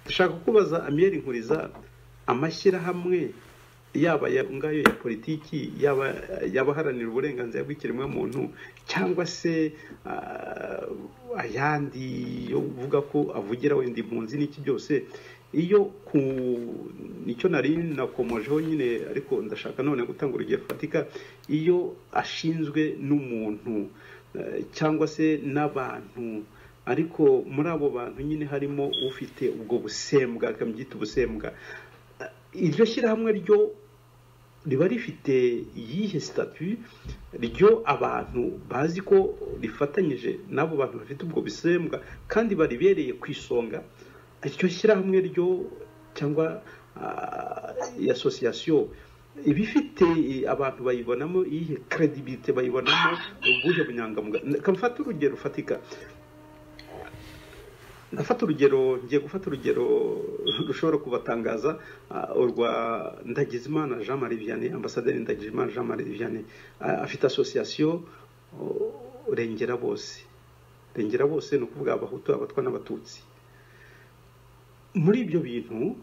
dushaka kubaza amiyeri nkuriza amashyirahamwe yaba ayo ngayo ya politiki yaba abaharanira uburenganzira bw'ikiremwamuntu cyangwa se ayandi yo uvuga ko avugira wenda impunzi n'iki byose iyo ku nicyo nari nakomojeho nyine ariko ndashaka none gutanga urugero rufatika iyo ashinzwe n'umuntu cyangwa se n'abantu ariko muri abo bantu nyine harimo ufite ubwo busembwa akabyita ubusembwa iryo shyirahamwe ryo riba rifite iyihe sitati ryo abantu bazi ko rifatanyije n'abo bantu bafite ubwo busembwa kandi baribereye ku isonga iryo shyirahamwe ryo cyangwa iyi asosiyasiyo iba ifite abantu bayibonamo iyihe keredibite bayibonamo ubuhe bunyangamugayo kamufate urugero rufatika ndafata urugero ngiye gufata urugero rushobora kubatangaza urwa ndagizimana jean marie vianney ambasaderi ndagizimana jean marie vianney afite asosiyasiyo rengera bose rengera bose ni ukuvuga abahutu abatwa n'abatutsi muri ibyo bintu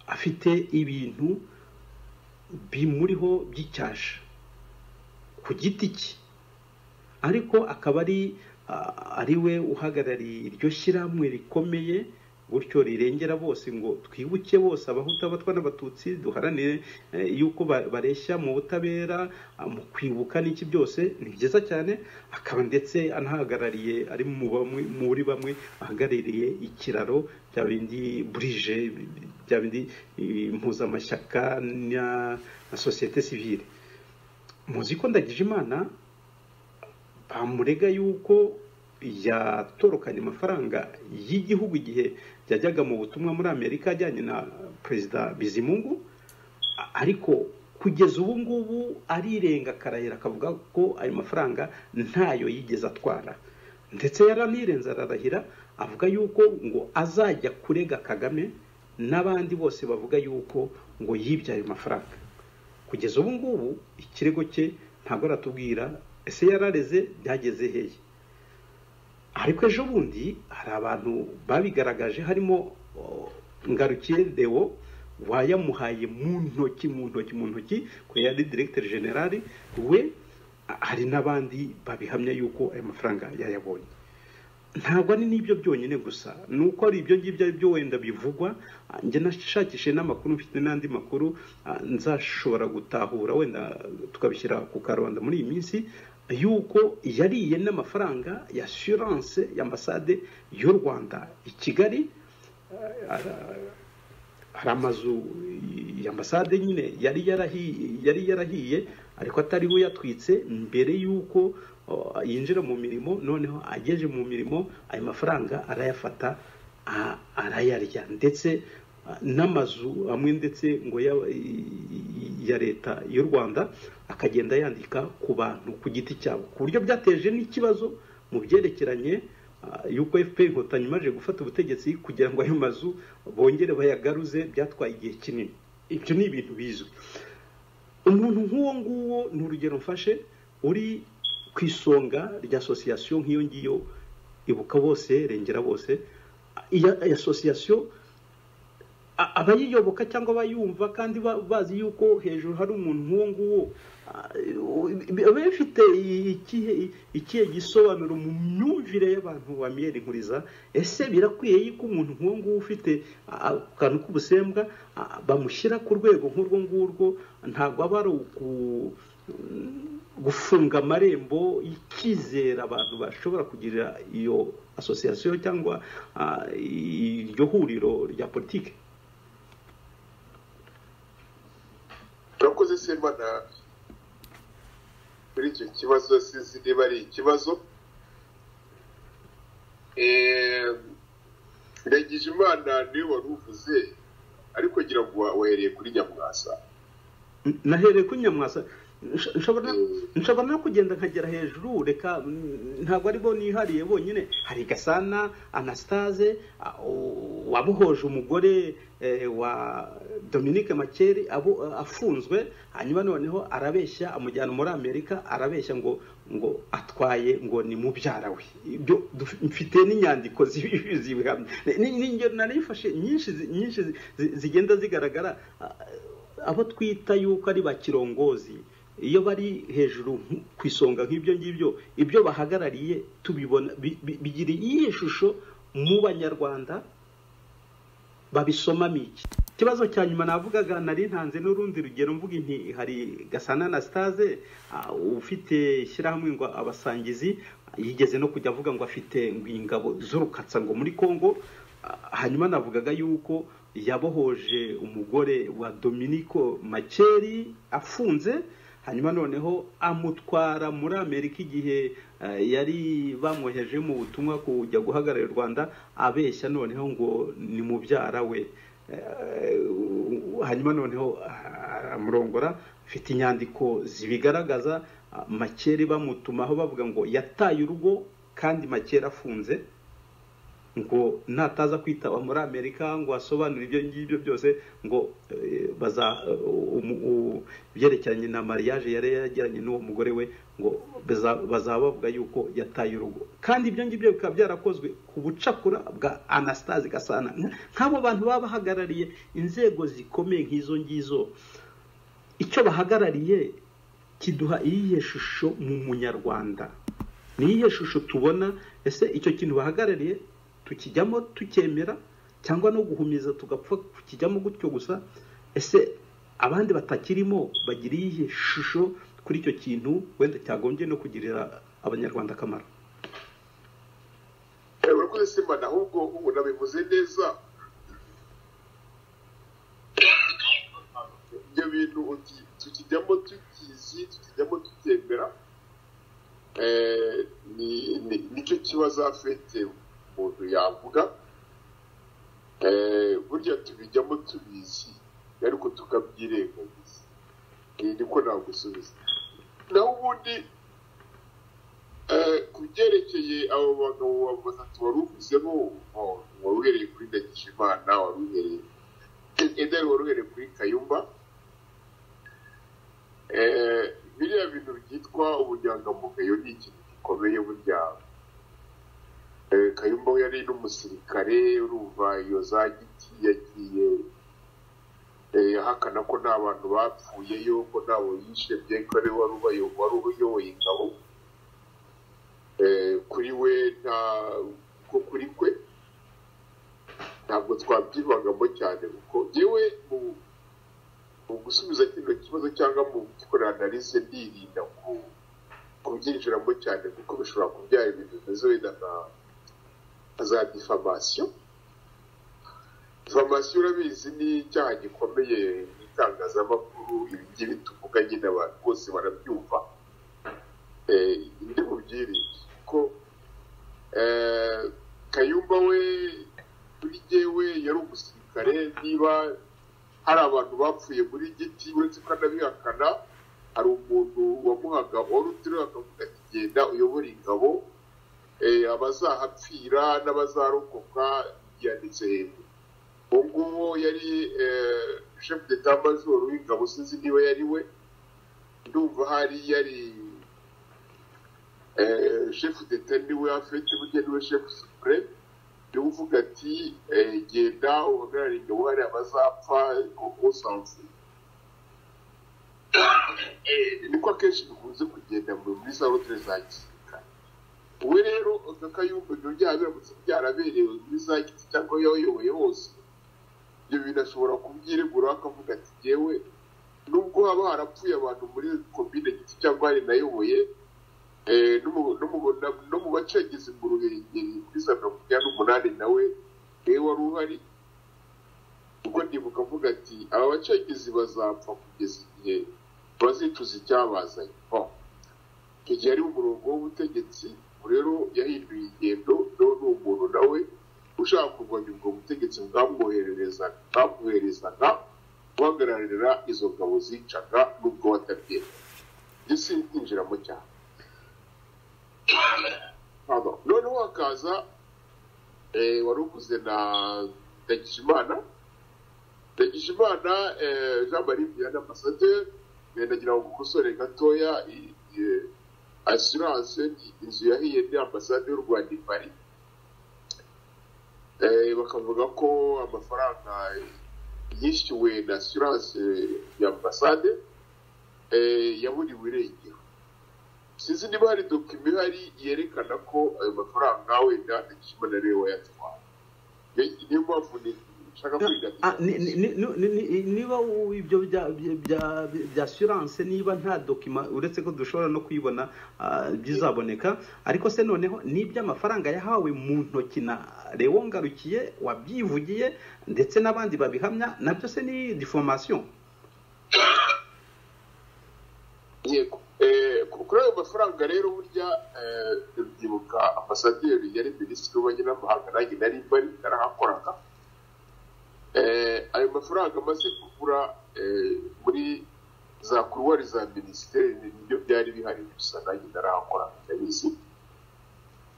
afite ibintu bimuriho by'icyasha ku giti cye ariko akaba ari ari we uhagarariye iryo shyirahamwe rikomeye gutyo rirengera bose ngo twibuke bose abahutu abatwa n'abatutsi duharanire yuko bareshya mu butabera mu kwibuka n'iki byose ni byiza cyane akaba ndetse anahagarariye ari muri bamwe ahagarariye ikiraro bya bindi burije bya bindi impuzamashyaka na sosiyete sivire muzi ko ndagije imana bamurega yuko yatorokanye amafaranga y'igihugu igihe yajyaga mu butumwa muri amerika ajyanye na perezida bizimungu ariko kugeza ubu ngubu arirenga akarayira akavuga ko ayo mafaranga ntayo yigeze atwara ndetse yaranirenze ararahira avuga yuko ngo azajya kurega kagame n'abandi bose bavuga yuko ngo yibye ayo mafaranga kugeza ubu ngubu ikirego cye ntabwo aratubwira ese yarareze byageze heye ariko ejo bundi hari abantu babigaragaje harimo ngarukiye dewo wayamuhaye mu ntoki mu ntoki mu ntoki ko yari diregiteri generali we hari n'abandi babihamya yuko ayo mafaranga yayabonye ntabwo ari n'ibyo byonyine gusa ni uko ari ibyo ngibyo ari byo wenda bivugwa njye nashakishije n'amakuru mfite n'andi makuru nzashobora gutahura wenda tukabishyira ku karubanda muri iyi minsi yuko yariye n'amafaranga ya assurance ya ambasade y'u rwanda i kigali hari amazu ya ambasade nyine yari yarahiye ariko atari we yatwitse mbere y'uko yinjira mu mirimo noneho ageze mu mirimo ayo mafaranga arayafata arayarya ndetse n'amazu amwe ndetse ngo ya leta y'u rwanda akagenda yandika ku bantu ku giti cyabo ku buryo byateje n'ikibazo mu byerekeranye y'uko fpr inkotanyi imaze gufata ubutegetsi kugira ngo ayo mazu bongere bayagaruze byatwaye igihe kinini ibyo ni ibintu bizwi umuntu nk'uwo nguwo ni urugero mfashe uri ku isonga rya asosiyasiyo nk'iyo ngiyo ibuka bose rengera bose iyi asosiyasiyo abayiyoboka cyangwa abayumva kandi bazi yuko hejuru hari umuntu nk'uwo nguwo biba bifite ikihe gisobanuro mu myumvire y'abantu ba miyeri nkuriza ese birakwiye yuko umuntu nk'uwo nguwo ufite akantu k'ubusembwa bamushyira ku rwego nk'urwo ngurwo ntabwo aba ari uku gufunga amarembo y'icyizere abantu bashobora kugira iyo asosiyasiyo cyangwa iryo huriro rya politiki turakoze simana muri icyo kibazo sinzi niba ari ikibazo imana niwe wari uvuze ariko ngira ngo wahereye kuri nyamwasa nahereye kuri nyamwasa Nsha- nshobora nshobora no kugenda nkagera hejuru reka mm, ntabwo ari bo nihariye bonyine hari gasana anastase a- o- wabuhoje umugore eh, wa dominique makeri abo eh, afunzwe hanyuma noneho arabeshya amujyana muri amerika arabeshya ngo ngo atwaye ngo ni mubyara we ibyo duf- mfite n'inyandiko zibi- zibihamya Ni- ni ingero narifashe nyinshi zi- nyinshi zi- zi- zigenda zigaragara ah, abo twita yuko ari bakirongozi iyo bari hejuru nk- ku isonga nk'ibyo ngibyo ibyo bahagarariye tubibona bi- bi- bigira iyihe shusho mu banyarwanda babisomamo iki ikibazo cya nyuma navugaga nari ntanze n'urundi rugero mvuga inti hari gasana anastase ah, ufite ishyirahamwe ngo abasangizi yigeze no kujya avuga ngo afite ngo ingabo z'urukatsa ngo muri congo Ah, hanyuma navugaga yuko yabohoje umugore wa dominiko makeri afunze hanyuma noneho amutwara muri amerika igihe eh, yari bamwoheje mu butumwa kujya guhagararira u rwanda abeshya noneho ngo ni mubyara we Eh, hanyuma noneho ah, amurongora afite inyandiko zibigaragaza ah, makeri bamutumaho bavuga ngo yataye urugo kandi makeri afunze ngo nataza kwitaba muri amerika ngo asobanure ibyo ngibyo byose ngo eh, baza eh, umu- u- ibyerekeranye na mariage yari yagiranye n'uwo mugore we ngo baza- bazaba bavuga yuko yataye urugo kandi ibyo ngibyo bikaba byarakozwe ku bucakura bwa anastase gasana Nka- nk'abo bantu baba bahagarariye inzego zikomeye nk'izo ngizo icyo bahagarariye kiduha iyihe shusho mu munyarwanda ni iyihe shusho tubona ese icyo kintu bahagarariye tukijyamo tukemera cyangwa no guhumiza tugapfa kukijyamo gutyo gusa ese abandi batakirimo bagira iyihe shusho kuri icyo kintu wenda cyagombye no kugirira abanyarwanda akamaro urakoze simba ahubwo ubu nabivuze neza ibyo bintu uti- tukijyamo tukizi tukijyamo tutemera eh, ni- ni- nicyo kibazo afite umuntu yavuga Eh, burya tubijyamo tubizi ariko tukabyirengagiza Ni- niko nagusubiza naho ubundi Eh, ku byerekeye abo bagabo ba- batatu wari uvuzemo oh, wari uhereye kuri ndagijimana wari uhereye edari wari uhereye kuri kayumba Eh, biriya bintu byitwa ubunyangamugayo ni ikintu gikomeye burya Eh, kayumba we yari n'umusirikare urumva iyo za giti yagiye eh, ahakana ko nta bantu bapfuyeyo ko ntawe yishe byeko ari we wari ubayo- wari uyoboye ingabo Eh, kuri we nta ko kuri kwe ntabwo twabyibangamo cyane kuko yewe mu mu gusubiza kino kibazo cyangwa mu gukorera analyse ndirinda ku kubyinjiramo cyane kuko bishobora kubyara ibintu bimeze wenda nka nka za diffamation diffamation urabizi ni icyaha gikomeye mu itangazamakuru ibingibi tuvuga nyine abantu bose barabyumva eh, ndi bubyirinde ko eh, kayumba we kuri jyewe yari umusirikare niba hari abantu bapfuye muri giti uretse ko anabihakana hari umuntu wamuhaga wari uteruye akavuga ati genda uyobora ingabo eh, abazahapfira n'abazarokoka yanditse hejuru uwo nguwo yari eh, chef d'etat major w'ingabo sinzi niba yari we ndumva hari yari eh, chef d'etat niwe afite burya niwe chef supreme niwe uvuga ati eh, genda uhagarare ingabo hari abazapfa usanze niko akenshi bikunze kugenda mu- muri za rotere za gisirikare we rero kakayumva ibyo byaha biramutse byaraberewe muri za giti cyangwa yayoboye hose ibyo bintu ashobora kubyiregura akavuga ati yewe nubwo haba harapfuye abantu muri komine giti cyangwa hari nayoboye Eh, no mu- no mu- na- no mu bace yagize mu ruhengeri kuri za mirongo icyenda n'umunani nawe niwe wari uhari ubwo ndibuka avuga ati aba bacengezi bazapfa kugeza igihe bazicuza icyabazanye Oh. icyo gihe ari umurongo w'ubutegetsi ubu rero yahinduye ingendo rero ni umuntu nawe ushaka kurwanya ubwo butegetsi bwamwohererezaga bwamwoherezaga guhagararira izo ngabo zicaga nubwo batabyemera isi kwinjira mu cyaro Pardon. noneho hakaza eh, wari uguze na ndagijimana ndagijimana eh, jean marie vianney ambasaderi eh, ndagira ngo gukosore gatoya i- i- assurance ni inzu yahiye ni ambasade y'u rwanda i paris Eh, bakavuga ko amafaranga yishyuwe na assurance ya ambasade eh, yaburiwe irengero sinzi niba hari dokima ihari yerekana ko ayo mafaranga wenda ikimana ariwe wayatwaye Ni- niyo mpamvu ni- nshaka Ah, ni- ni- kwigatira ni- ni- ni- niba u- ibyo bya bya- bya- bya assurance niba nta dokima uretse ko dushobora no kuyibona ah, bizaboneka ariko se noneho n'iby'amafaranga yahawe mu ntoki na lewo ngarukiye wabyivugiye ndetse n'abandi babihamya nabyo se ni deformation yego Eh, ku- kuri ayo mafaranga rero burya eh, ndibuka ambasaderi yari minisitiri w'ububanyi n'amahanga nanjye nari mbari narahakoraga Eh, ayo mafaranga amaze kubura eh, muri za kuruwari za minisiteri nibyo byari bihari gusa nanjye narahakoraga ndabizi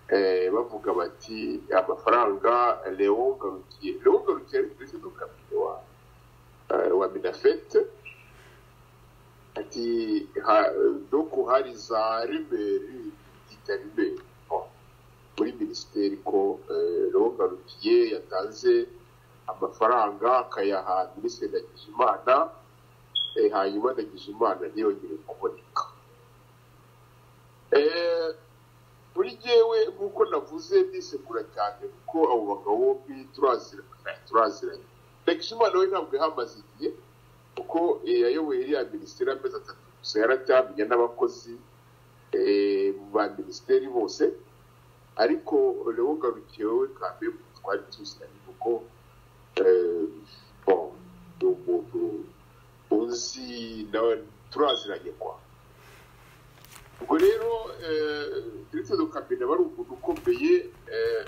Eh, bavuga bati amafaranga lewo ngarukiye lewo ngarukiye ari perezida wa komite wa eh, wa minafete ati ha- doko hari za rimeri bita rimeri oh, muri minisiteri ko rongarukiye yatanze amafaranga akayaha minisitiri ndagijimana eh, hanyuma ndagijimana ntiyongere kuboneka Eh, muri jyewe nk'uko navuze ndisekura cyane kuko abo bagabo bombi turaziranye turaziranye ndagijimana we ntabwo yahamaze igihe kuko eh, yayoboye iriya minisiteri amezi atatu gusa yaracyamenye n'abakozi eh, ba minisiteri bose ariko rero garukiye wowe kambe twari tuziranye kuko eh, bon, ni umuntu uzi nawe turaziranye kwa ubwo rero ndetse dukamenya aba ari umuntu ukomeye eh,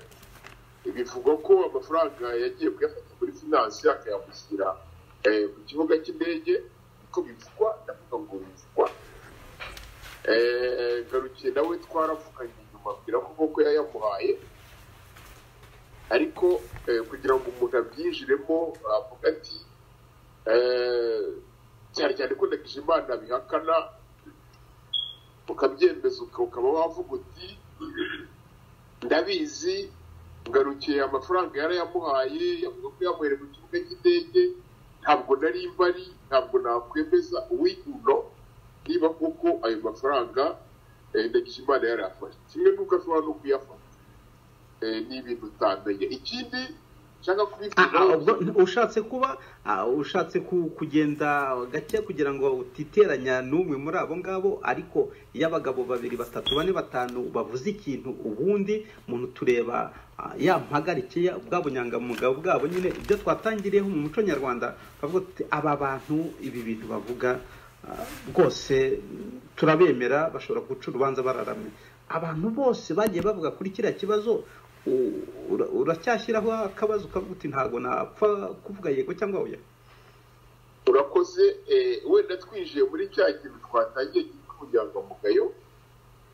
bivugwa ko amafaranga yagiye kuyafata muri finanse akayamushyira eh, ku kibuga cy'indege niko bivugwa ndavuga ngo bivugwa Eh, garukiye nawe twaravuganye inyuma abwira ko koko yayamuhaye ariko eh, kugira ngo umuntu abyinjiremo avuga ati eh, cyane cyane ko ndagijimana bihakana ukabyemeza uka- ukaba wavuga uti ndabizi ngarukiye amafaranga yarayamuhaye yavuga ko yamuhere mu kibuga cy'indege ntabwo nari mbari ntabwo nakwemeza uwiguno niba koko ayo mafaranga eh, ndagijimana yarayafashe kimwe n'uko ashobora no kuyafata Eh, ni ibintu utamenye ikindi nshaka Ah, ah, kubibwiraho ubwo ushatse kuba ah, ushatse ku- kugenda gake kugira ngo utiteranya n'umwe muri abo ngabo ariko iyo abagabo babiri batatu bane batanu bavuze ikintu ubundi muntu tureba ah, ya mpagarikiye bwa bunyangamugayo bwabo nyine ibyo twatangiriyeho mu muco nyarwanda bavuga tuti aba bantu ibi bintu bavuga ah, rwose turabemera bashobora guca urubanza bararamye abantu bose bagiye bavuga kuri kiriya kibazo u- ura- uracyashyiraho akabazo ukavuga uti ntabwo napfa kuvuga yego cyangwa oya urakoze eh, wenda twinjiye muri cya kintu twatangiye cyitwa ubunyangamugayo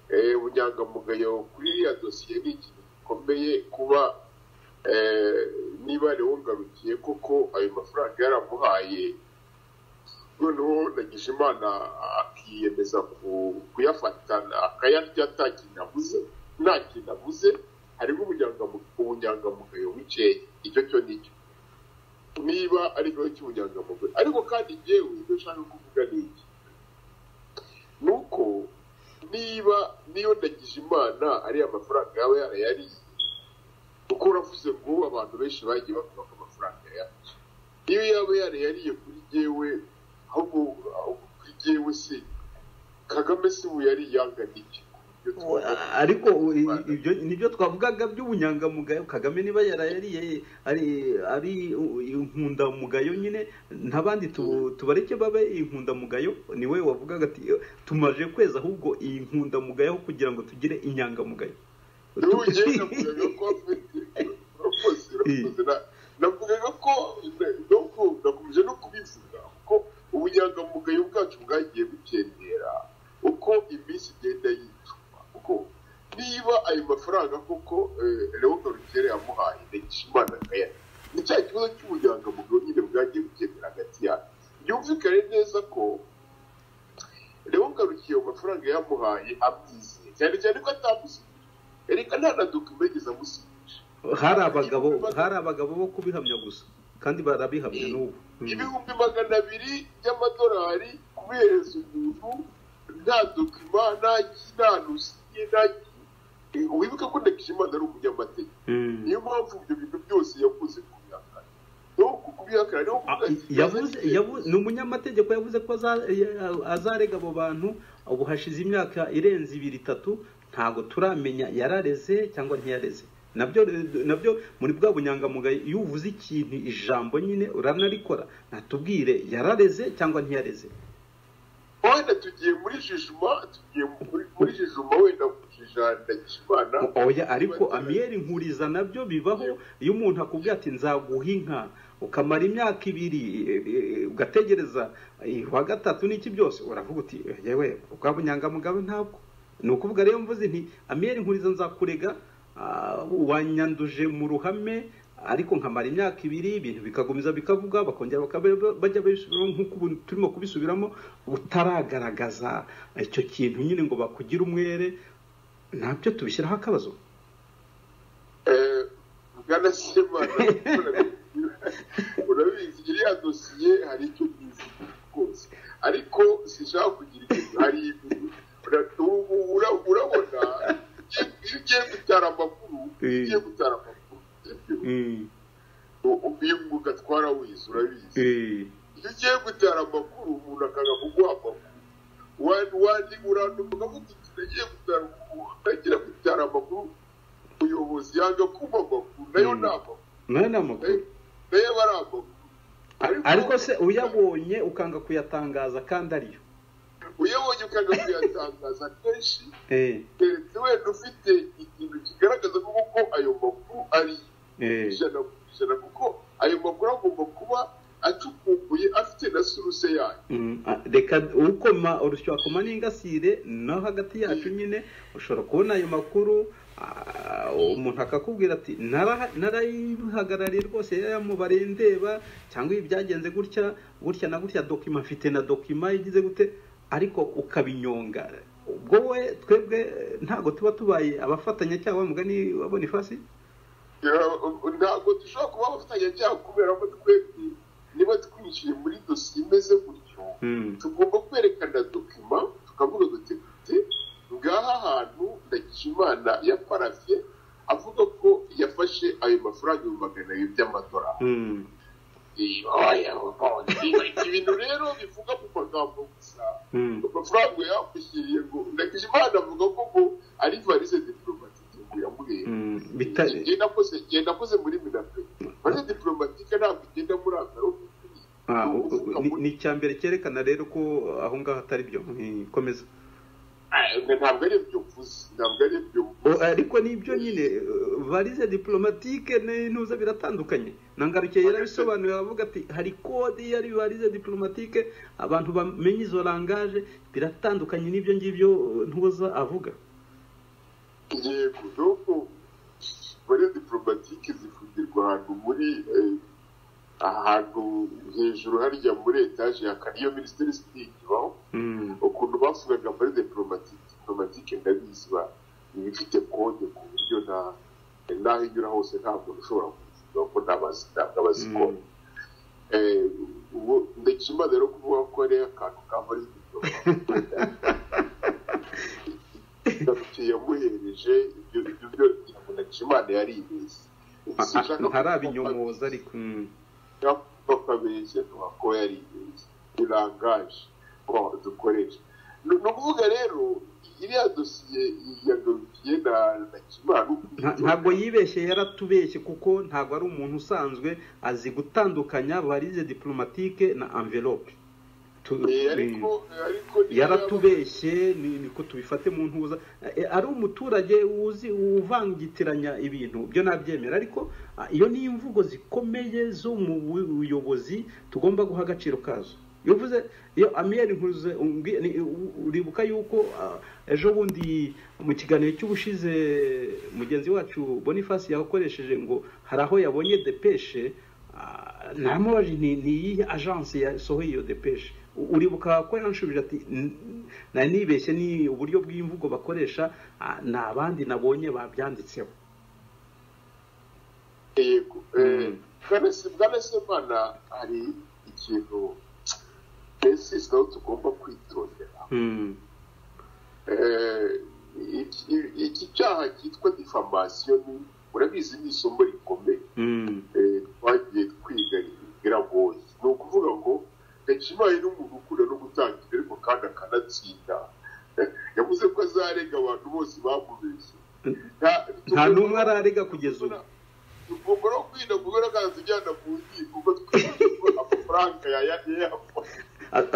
Eh, ubunyangamugayo kuri iriya dosiye ni ikintu gikomeye kuba eh, niba rero ngarukiye koko ayo mafaranga yaramuhaye noneho nagisha imana akiyemeza ku- kuyafatana akayarya nta kintu abuze nta kintu abuze harimo ubunyangamu- ubunyangamugayo bukeya icyo cyo ni cyo niba ari ikibazo cy'ubunyangamugayo ariko kandi ngewe ibyo nshaka kuvuga ni iki ni uko niba niyo ndagije imana ariya amafaranga yaba yarayariye kuko uravuze ngo abantu benshi bagiye bavuga ko amafaranga yacu iyo yaba yarayariye kuri jyewe ahubwo ahubwo kuri jyewe se kagame se ubu yari yangana iki ku buryo twavuga- ariko u- i- ibyo nibyo twavugaga by'ubunyangamugayo kagame niba yarayariye ari ari u- inkundamugayo nyine n'abandi tu- tubareke babe inkundamugayo ni we wavugaga ati tumaje kwezi ahubwo iyi nkundamugayo aho kugira ngo tugire inyangamugayo n'ubugendamugayo ko afite urakoze urakoze Na- navugaga ko na- no ku- nakomeje no kubivuga kuko ubunyangamugayo bwacu bwagiye bukendera uko cya kibazo cy'ubunyangamugayo nyine bwagiye bukemera hagati yabo byumvikane neza ko rero ugarukiye mu mafaranga yamuhaye abyizeye cyane cyane ko atamusinyije reka nta na dokima yigeze amusinyisha hari abagabo hari abagabo bo kubihamya gusa kandi barabihamya n'ubu ibihumbi magana abiri by'amadolari kubihereza umuntu nta dokima nta nta nusiye nta wibuke ko ndakishimana ari umunyamategeko Mm. niyo mpamvu ibyo bintu byose yakunze kubihakana no ku kubihakana niho kuvuga ati, yavuze yavuze ni umunyamategeko yavuze ko aza- ya- azarega abo bantu ubu hashize imyaka irenze ibiri itatu ntabwo turamenya yarareze cyangwa ntiyareze nabyo nabyo muri bwa bunyangamugayo iyo uvuze ikintu ijambo nyine uranarikora natubwire yarareze cyangwa ntiyareze wenda tugiye muri jijuma tugiye muri- muri jijuma wenda kujijana ndakishimana oya ariko amiyeri nkuriza nabyo bibaho iyo umuntu akubwira ati nzaguha inka ukamara imyaka ibiri e, e, ugategereza e, wa gatatu n'iki byose uravuga uti yewe bwa bunyangamugabe ntabwo ni ukuvuga rero mvuze nti amiyeri nkuriza nzakurega ah, wanyanduje mu ruhame ariko nkamara imyaka ibiri ibintu bikagumiza bikavuga bakongera bakaba- bajya babisubiramo nk'uko ubu turimo kubisubiramo utaragaragaza icyo kintu nyine ngo bakugire umwere nabyo tubishyiraho akabazo eh, bwana semana urabizi iriya dosiye hari icyo bizi rwose ariko sinshaka kugira ibintu hari ibintu Ura- ubu- ura- urabona iyo iyo ugiye gutara amakuru iyo ugiye gutara amakuru sibyo? Mm, U- uyu ugatwara wize urabizi eh, iyo ugiye gutera amakuru umuntu akanga kuguha amakuru Wan- wandi uranduka ukavuga uti nagiye gutera amakuru nagira gutera amakuru umuyobozi yanga kumva amakuru nayo Mm. ni amakuru nayo ni amakuru nayo- nayo aba ari amakuru A- ariko se uyabonye ukanga kuyatangaza kandi ariyo uyabonye ukanga kuyatangaza kenshi Eh, keretse wenda ufite ikintu kigaragaza koko ayo makuru ari eh, ijana ku ijana kuko ayo makuru agomba kuba acukumbuye afite na suruse yayo mm, a- reka ukoma urusyo akoma n'ingasire no hagati yacu nyine ushobora kubona ayo makuru ah, umuntu akakubwira ati "Nara- narayihagarariye rwose yaramubariye ndeba cyangwa ibi byagenze gutya gutya na gutya dokima mfite na dokima igize gute ariko ukabinyonga ubwo we twebwe eh, ntabwo tuba tubaye abafatanya cyangwa mugani wa bonifasi ntabwo dushobora kuba abafatanyacyaha kubera ko twebwe niba twinjiye muri dosiye imeze gutyo tugomba kwerekana dokima tukavuga duti duti ngaha hantu ndagijimana ya parafye avuga ko yafashe ayo mafaranga ibihumbi magana abiri by'amadolari Mm. Iyo, oya, oya. ibintu rero bivuga mu magambo gusa Mm. amafaranga yakwishyiriye ngo ndagijimana avuga ko ngo ari varize diplomatike ngo yamuhera Mm. Bita- ngenda akoze ngenda akoze muri minapre maze diplomatike ntabwo igenda muri agaruka Ah, u- u- ni- ni icya mbere cyerekana rero ko aho ngaho atari byo Mm, komeza ntabwo ari ibyo mvuze ntabwo ari ibyo O, mvuze ariko nibyo nyine eh, varize diplomatike n'intuza biratandukanye nangarukiye yarabisobanuye aravuga ati hari kode yari varize diplomatike abantu bamenya izo langaje biratandukanye n'ibyo ngibyo eh, ntuza avuga yego nuko muri diplomatike zifundirwa ahantu muri eh, ahantu hejuru harya muri etaje ya kane iyo minisiteri sitingibaho Mm, ukuntu bavugaga muri diplomatike diplomatike ndabizi ba iba ifite kode ku buryo nta n'aho inyura hose nta muntu ushobora kuvuga ko ntabazi ntabwo abazi Mm. kode ubu ndakima rero kuvuga ko ari akantu ka muri diplomatike ndabikiye yamuhereje ibyo ibyo byo ndakimana yari ibeshye ah, ah, ntarabinyomoza ariko mm. bakabeshya ko yari ibeshye ni langaje ko dukoresha ni ni ukuvuga rero iriya dosiye yagarukiye na ndakimana Nta- ntabwo yibeshye yaratubeshye kuko ntabwo ari umuntu usanzwe azi gutandukanya varize diplomatike na envelope Tu- ariko ariko niyo yaratubeshye ni- niko tubifate mu ntuza Eh, ari umuturage uzi uvangitiranya ibintu byo nabyemera ariko ah, iyo ni imvugo zikomeye zo mu buyobozi tugomba guha agaciro kazo iyo uvuze iyo amiyeri nkuze umbwi- ni- u- uribuka yuko ah, ejo bundi mu kiganiro cy'ubushize mugenzi wacu boniface yakoresheje ngo hari aho yabonye depeshe naramubaje ni iyihe ajansi yasohoye iyo depeshe uribuka ko yanshubije ati nari nibeshye ni uburyo bw'imvugo bakoresha ni abandi nabonye babyanditseho yego bwana semana hari ikintu mbese aho tugomba kwitondera iki cyaha cyitwa difamasiyo ni urabizi ni isomo rikomeye twagiye twiga biragoye ni ukuvuga ngo hakibaye n'umuntu ukunda no gutanga ibirego kandi akanatsinda yavuze ko azarega abantu bose bamubeshye nta n'umwe ararega kugeza ubu tugomba no kwirinda kugaragaza ujyana mu nkiko kuko twibuka amafaranga yayapfa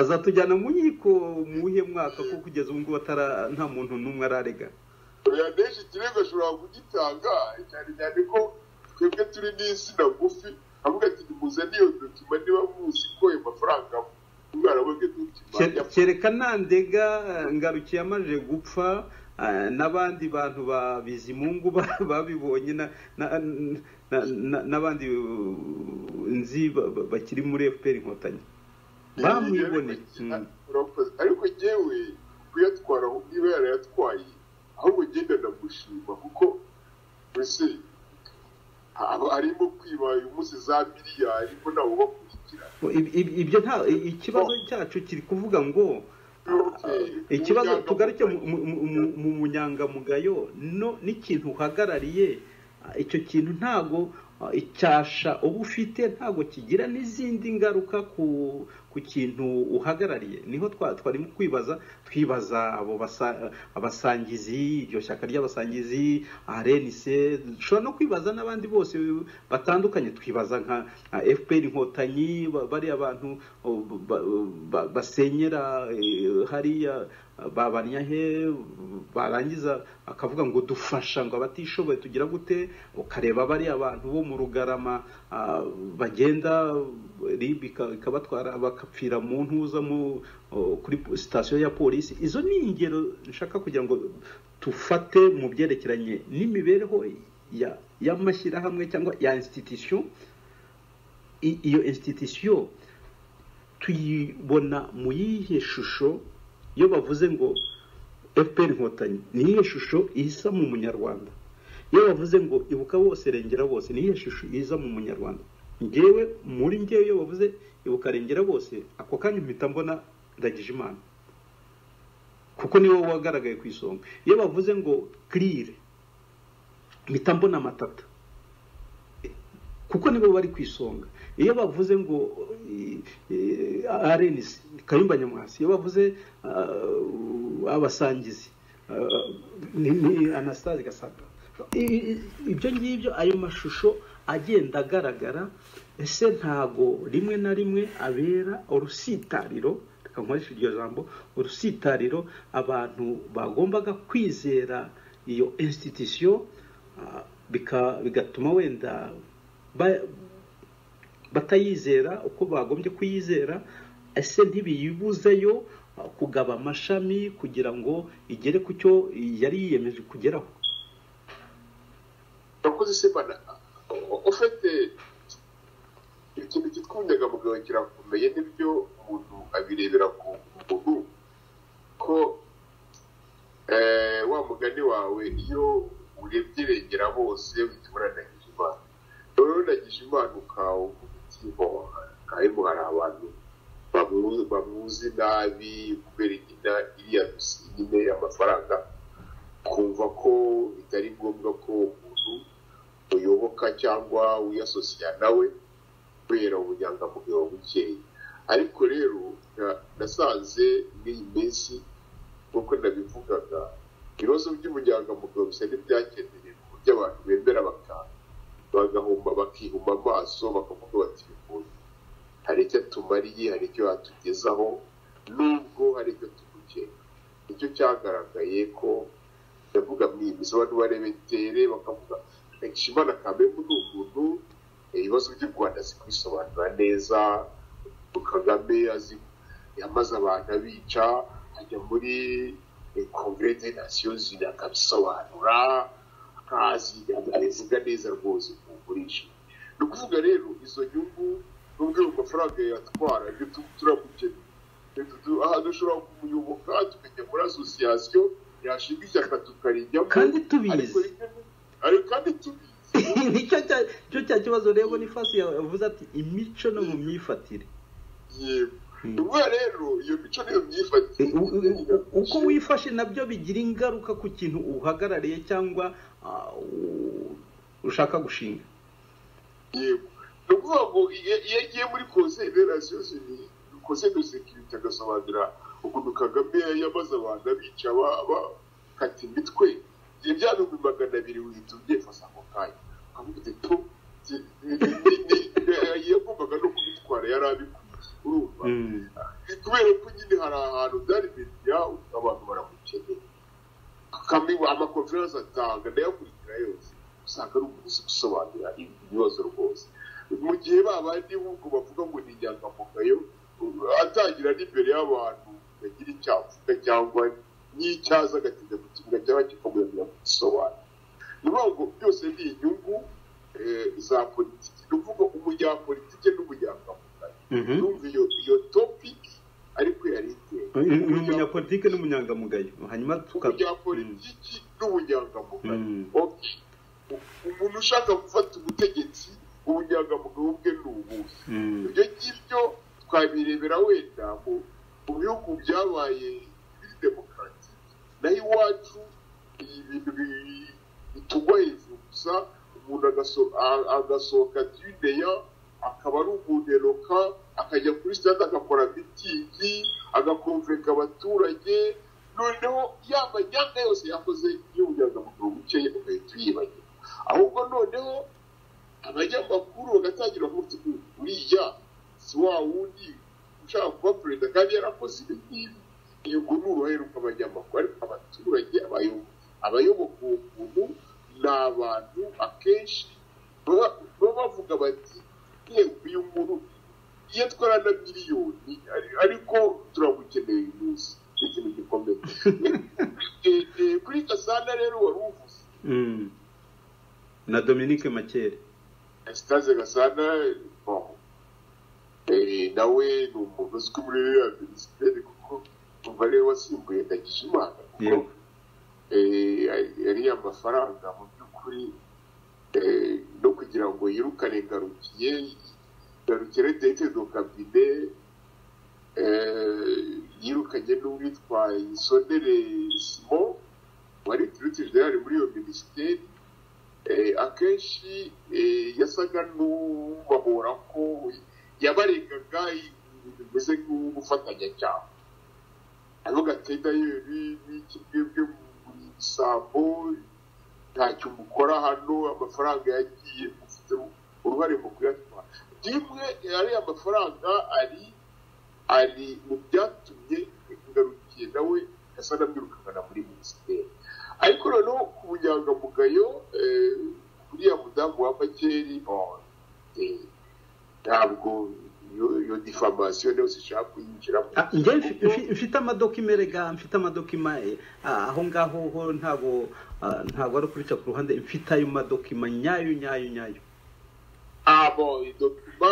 azatujyana mu nkiko mu wuhe mwaka ko kugeza ubu ngubu nta muntu n'umwe ararega benshi ikirego ashobora kugitanga cyane cyane ko twebwe turi n'insina ngufi avuga ati nimuzane iyo dokima niba muzi ko ayo mafaranga umwana we dokima kereka ntandega ngarukiye amaze gupfa n'abandi bantu ba bizimungu babibonye n'abandi nzi bakiri muri efuperi inkotanyi bamwiboneye ariko ngewe kuyatwara niba yarayatwaye ahubwo ngenda ndamushima kuko mbese harimo kwiba uyu munsi za miliyari ko ntawe ubakurikira ibyo nta ikibazo cyacu kiri kuvuga ngo ikibazo tugaruke mu munyangamugayo n'ikintu uhagarariye icyo kintu ntago icyasha uba ufite ntago kigira n'izindi ngaruka ku kintu uhagarariye niho twarimo kwibaza twibaza abo abasangizi iryo shyaka ry'abasangizi arenise dushobora no kwibaza n'abandi bose batandukanye twibaza nka fpr inkotanyi bariya bantu basenyera hariya babanya he barangiza akavuga ngo dufasha ngo abatishoboye tugira gute ukareba bariya bantu bo mu rugarama bagenda ribu ikabatwara bagapfira mu ntuza kuri sitasiyo ya polisi izo ni ingero nshaka kugira ngo tufate mu byerekeranye n'imibereho y'amashyirahamwe cyangwa ya insititisiyo iyo insititisiyo tuyibona mu yihe shusho iyo bavuze ngo fpr inkotanyi ni iyihe shusho isa mu munyarwanda iyo bavuze ngo ibuka bose rengera bose ni iyihe shusho iza mu munyarwanda ngewe muri ngewe iyo bavuze ibuka rengera bose ako kanya mpita mbona ndagije imana kuko niwe wagaragaye ku isonga iyo bavuze ngo kirire mpita mbona amatata kuko nibo bari ku isonga iyo bavuze ngo arenisi kayumba nyamwasi iyo bavuze abasangizi ni anasitasi gasabwa ibyo ngibyo ayo mashusho agenda agaragara ese ntago rimwe na rimwe abera urusitariro reka nkoreshe iryo jambo urusitariro abantu bagombaga kwizera iyo insititisiyo bigatuma wenda batayizera uko bagombye kuyizera ese ntibiyibuzeyo kugaba amashami kugira ngo igere ku cyo yari yiyemeje kugeraho urakoze simana ufite ikintu cyitwa ubunyangamugayo kirakomeye n'ibyo umuntu abirebera ku muntu ko wa mugani wawe iyo urebye irengera bose uhita uburanagije imana urabonagije impano kawe ku mutima harimo hari abantu bamuzi nabi kubera igina iriya dusine amafaranga kumva ko bitari ngombwa ko umuntu uyoboka cyangwa wiyasosiya nawe kubera ubunyangamugayo bukeya ariko rero nasanze n'iyi minsi nk'uko nabivugaga ibibazo by'ubunyangamugayo bisa n'ibyakeneye ku buryo abantu bemera bakanga bagahumba bakihuma amaso bakavuga bati bikunze hari icyo atumariye hari icyo yatugezaho nubwo hari icyo tugukeka nicyo cyagaragaye ko ndavuga mwibuze abantu barebetere bakavuga nshimana kamembu ni umuntu ibibazo by'u rwanda azi kubisobanura neza kagame azi yamaze abantu abica ajya muri kongere de nasiyo zina akabisobanura ntazi abivuga neza rwose ku bugurisha ni ukuvuga rero izo nyungu n'ubwo ayo mafaranga yatwara ibyo turabukeneye aha dushobora kumuyoboka tukajya muri asosiyasiyo yashinga ishyaka tukarijyamo kandi tubizi ariko kandi tubizi nicyo cya cyo cya kibazo rero ni fasi yavuze ati imico no mu myifatire yego ubwo rero iyo mico niyo myifatire uko wifashe nabyo bigira ingaruka ku kintu uhagarariye cyangwa ah, u- ushaka gushinga yego ni ukuvuga ngo iyo iyo agiye muri kose rerasiyo kose de sekirite agasobanura ukuntu kagame yamaze abantu abica ba- bakata imitwe ibyo bya bihumbi magana abiri uhita ubyefasa ako kanya ukavuga uti tu ni- ni- ni- ni- yagombaga no kubitwara yari abikwiye urumva Mm. ni kubera ko nyine hari ahantu byari media abantu baramukeneye kami amakonferensi atanga ndayakurikira yose usanga ari umuntu uzi gusobanura ibibazo rwose mu gihe babandi b'ubwo bavuga ngo ni inyangamugayo atangira n'imbere y'abantu bagira icyo avuga cyangwa n'icyaza agatinda ku kibuga cyangwa kikamuyanira kugisobanura ni ukuvuga ngo byose ni inyungu eh, za politiki ni ukuvuga umunyapolitike n'umunyangamugayo Mhm. numva iyo iyo topic ariko yari iteye Uyu- uyu munyapolitike n'umunyangamugayo hanyuma tuka umunyapolitiki n'ubunyangamugayo Mm. Ok. U- umuntu ushaka gufata ubutegetsi ubunyangamugayo bwe ni ubuhe Mm. ibyo ngibyo twabirebera wenda mu mu bihugu byabaye biri demokarasi naho iwacu ibi bintu bi- bitugwa hejuru gusa umuntu agaso- a- agasohoka tudeya akaba ari umuneroka akajya kuri sitade agakora mitingi agakonveka abaturage noneho ya manyanga yose yakoze y'ubunyangamugayo bukeya ugahita uyibagirwa ahubwo noneho abanyamakuru bagatangira kuvuga ngo uriya si wa wundi ushaka kuba perezida kandi yarakoze ibi ngibi yego ni uruhare rw'abanyamakuru ariko abaturage abayo- abayoboka uwo muntu ni abantu akenshi baba baba bavuga bati yewe uyu muntu iyo atwara na miliyoni ari- ariko turamukeneye uyu munsi ni ikintu gikomeye Eh, eh, kuri gasana rero wari uvuze Mm. na dominique makere Estase Gasana bon eh, nawe ni umuntu uzwi muri ya minisiteri kuko umva ariwe wasimbuye Ndagijimana kuko Yego. eh, yariye amafaranga mu by'ukuri eh, no kugira ngo yirukane ngarukiye garukire dete do kabine eh, yirukanye n'uwitwa Isonere Simon wari turuti general muri iyo minisiteri eh, akenshi eh, yasaga n'ubahora ko yabarengaga ibintu bimeze nk'ubufatanya cyane avuga ati dayeri n'iki mwebwe muri sambo ntacyo mukora hano amafaranga yagiye mufite uruhare mu kuyatwara rimwe ariya amafaranga ari ari mu byatumye ngarukiye nawe asa n'amwirukana muri minisiteri ariko noneho ku bunyangamugayo eh, uriya mudamu wa makeri bon, eh, ntabwo iyo iyo difamasiyo yose ishaka kuyinjiramo Ah, njye mfi- mfi- mfite amadokima erega mfite amadokima eh, ah, aho ngaho ho ntabwo ah, ntabwo ari ukurica ku ruhande mfite ayo madokima nyayo nyayo nyayo abo dokima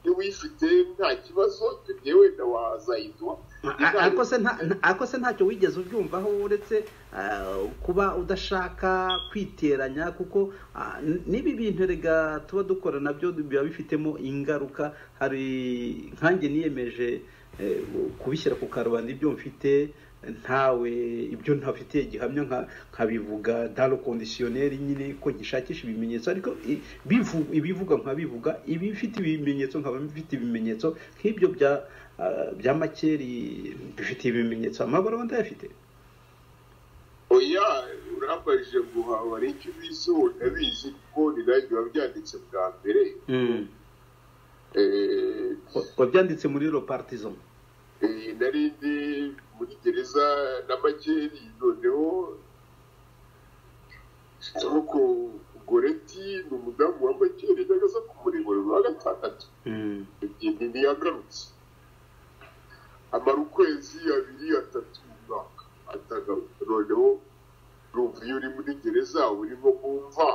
y'uwifite nta kibazo tugiye wenda wazayiduha A- ariko se nta- nta- ariko se ntacyo wigeze ubyumvaho uretse ah, kuba udashaka kwiteranya kuko ah, n- n'ibi bintu erega tuba dukora nabyo biba bifitemo ingaruka hari nkanjye niyemeje eh, kubishyira ku karubanda ibyo mfite ntawe ibyo ntafitiye gihamya nka- nkabivuga dalo kondisiyoneri nyine ko gishakisha ibimenyetso ariko i- bivu- ibivuga nkabivuga ibifite ibimenyetso nkaba bifite ibimenyetso nk'ibyo bya ah, bya makeri bifite ibimenyetso amabara ndayafite oya urambajije ngo hari icyo ubizi ndabizi kuko ni nayo biba byanditse bwa mbere eh, Wa- wabyanditse muri ropartizo Eh, nari ndi muri gereza na makeri noneho ariko goreti ni umudamu wa makeri nagaza kumurebera uwa gatandatu ni ntiyagarutse amara ukwezi abiri atatu umwaka atagaruka noneho urumva iyo uri muri gereza urimo kumva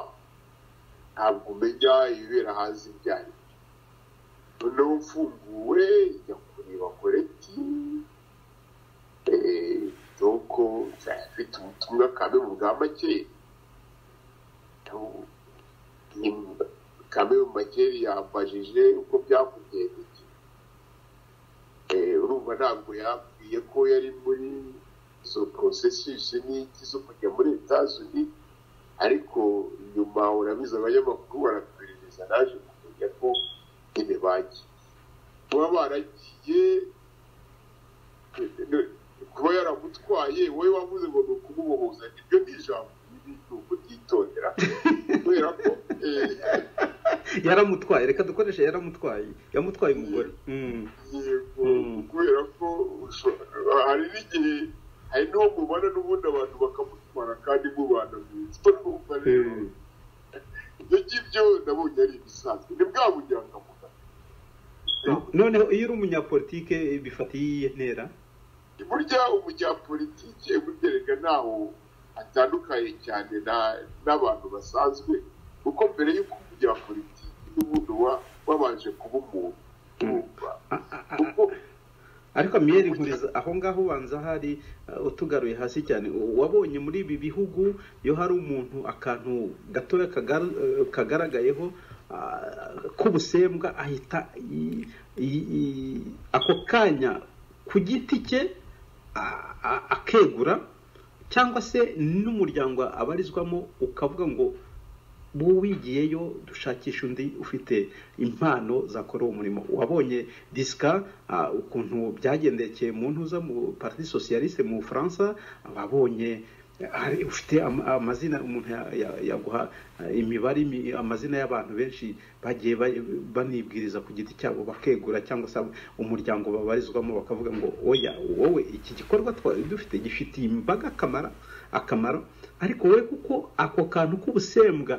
ntabwo umenya ibibera hanze ibyo ari byo noneho mfunguwe njya kureba koreti doko mfite ubutumwa kamwe mu bwa make kamwe mu make yambajije uko byakugendeye urumva ntabwo yabwiye ko yari muri izo porosesisi n'iki zo kujya muri etazuni ariko nyuma urabizi abanyamakuru baratuberereza naje kumenya ko nyine bagiye kuba baragiye kuba yaramutwaye wowe wavuze ngo ni ukumubohoza ibyo ni ijambo ribi ni ukutitondera kubera ko yaramutwaye reka dukoreshe yaramutwaye yamutwaye umugore yego Mm. kubera ko ushobora- hari n'igihe hari n'uwo mubana n'ubundi abantu bakamutwara kandi mubana mwiza urumva rero Mm. ibyo ngibyo nabonye ari ibisanzwe ni bwa bujyanga muganga noneho iyo uri umunyapolitike bifatiye iyihe ntera burya umunyapolitike burya ntaho atandukanye cyane na- n'abantu basanzwe kuko mbere y'uko umunyapolitike n'ubundi wa- wabanje kuba umuntu urumva A- a- a- kuko ariko miyeri nkuriza aho ngaho ubanza hari uh, utugaruye hasi cyane u- wabonye muri ibi bihugu iyo hari umuntu akantu gatoya kagar- uh, kagaragayeho uh, k'ubusembwa ahita i- i- i- ako kanya ku giti cye a- a- akegura cyangwa se n'umuryango abarizwamo ukavuga ngo wigiyeyo dushakisha undi ufite impano zakora uwo murimo wabonye disika ah, ukuntu byagendekeye mu ntuza mu parti socialiste mu bufaransa wabonye eh, hari- ufite ama- amazina umuntu ya- ya- yaguha eh, imibare imi- amazina y'abantu benshi bagiye ba- banibwiriza ku giti cyabo bakegura cyangwa se umuryango babarizwamo bakavuga ngo oya wowe iki gikorwa twari dufite gifitiye imbaga akamaro akamaro ariko wowe kuko ako kantu k'ubusembwa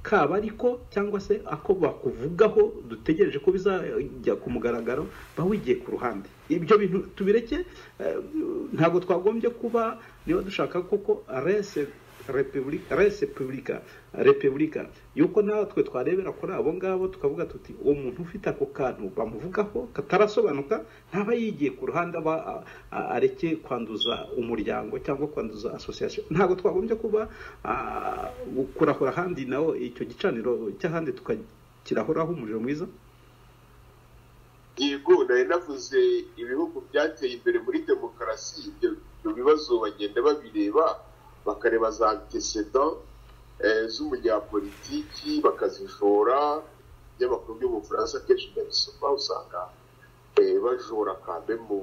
kaba ariko cyangwa se ako bakuvugaho dutegereje ko bizajya ku mugaragaro bawigiye ku ruhande ibyo bintu tubireke eh, ntabwo twagombye kuba niba dushaka koko rese repubulika rese publika repubulika yuko natwe twarebera kuri abo ngabo tukavuga tuti uwo muntu ufite ako kantu bamuvugaho katarasobanuka ntaba yigiye ku ruhande aba a- a- areke kwanduza umuryango cyangwa kwanduza association ntabwo twagombye kuba ah, kurahura ahandi nawo icyo gicaniro cy'ahandi tukakirahoraho umuriro mwiza yego nari navuze ibihugu byateye imbere muri demokarasi ibyo ibyo bibazo bagenda babireba bakareba za antecedent eh, z'umunyapolitiki bakazijora ibinyamakuru byo mu bufaransa akenshi ndabisoma usanga eh, bajora kambemu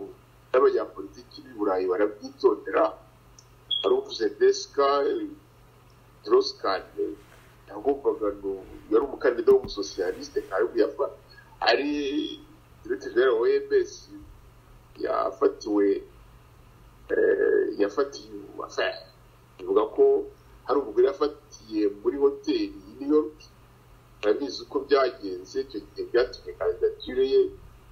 n'abanyapolitiki b'i burayi barabyitondera baruvuze desika droskane yagombaga ngo yari umukandida w'umusosiyaliste ntayo yafa ari direkite jenera wa EBS yafatiwe eh, yafatiye enfin, ivuga ko hari umugore yafatiye muri hoteli i New York urabizi uko byagenze icyo gihe byatumye kandidatire ye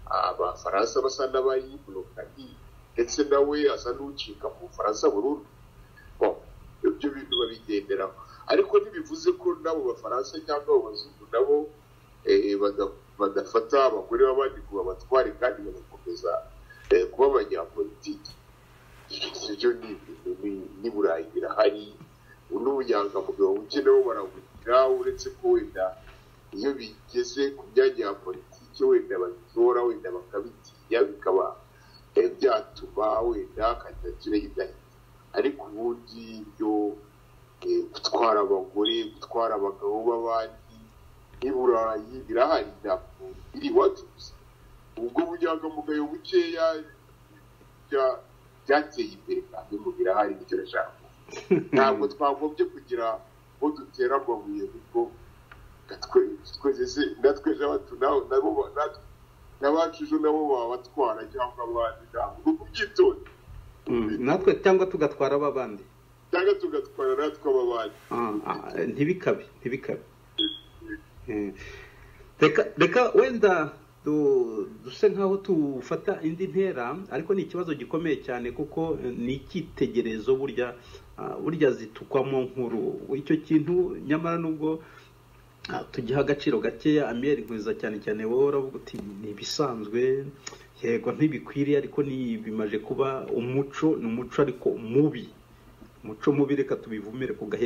abafaransa basa n'abayibulokani ndetse nawe asa n'ucika mu bufaransa burundu Bon, ibyo bintu babigenderaho ariko ntibivuze ko n'abo bafaransa cyangwa abo bazungu nabo eh, bada- badafata abagore b'abandi ngo babatware kandi bagakomeza eh, kuba abanyapolitiki ibyo ni ibintu ni- ni burayi birahari n'ubunyangamugayo buke nabo barabugira uretse ko wenda iyo bigeze ku myanya ya politiki wenda babitora wenda bakabitinya bikaba eh, byatuma wenda kandidatire y'indahiro ariko ubundi ibyo eh, gutwara abagore gutwara abagabo b'abandi i burayi birahari ntabwo biri iwacu gusa ubwo bunyangamugayo bukeya bya- byateye imbere kandi mu birahari nicyo nashaka kuvuga. ntabwo twagombye kugira uwo dutera amabuye kuko gatwe- twese se- natwe n'abacu nawe nabo ba- natwe- n'abacu ejo nabo babatwara cyangwa abandi ntabwo ni ubwitonzi Mm, natwe cyangwa tugatwara ab'abandi cyangwa tugatwara natwe ababandi Ah, ah, ntibikabe ntibikabe Eh, reka reka wenda du- duse nkaho tufata indi ntera ariko ni ikibazo gikomeye cyane kuko eh, ni icyitegererezo burya ah, burya zitukwamo nkuru icyo kintu nyamara nubwo Ah, tugiha agaciro gakeya amiyeri nkwiza cyane cyane wowe uravuga uti ni ibisanzwe yego ntibikwiriye ariko ni bimaje kuba umuco ni umuco ariko mubi umuco mubi reka tubivumire ku gahera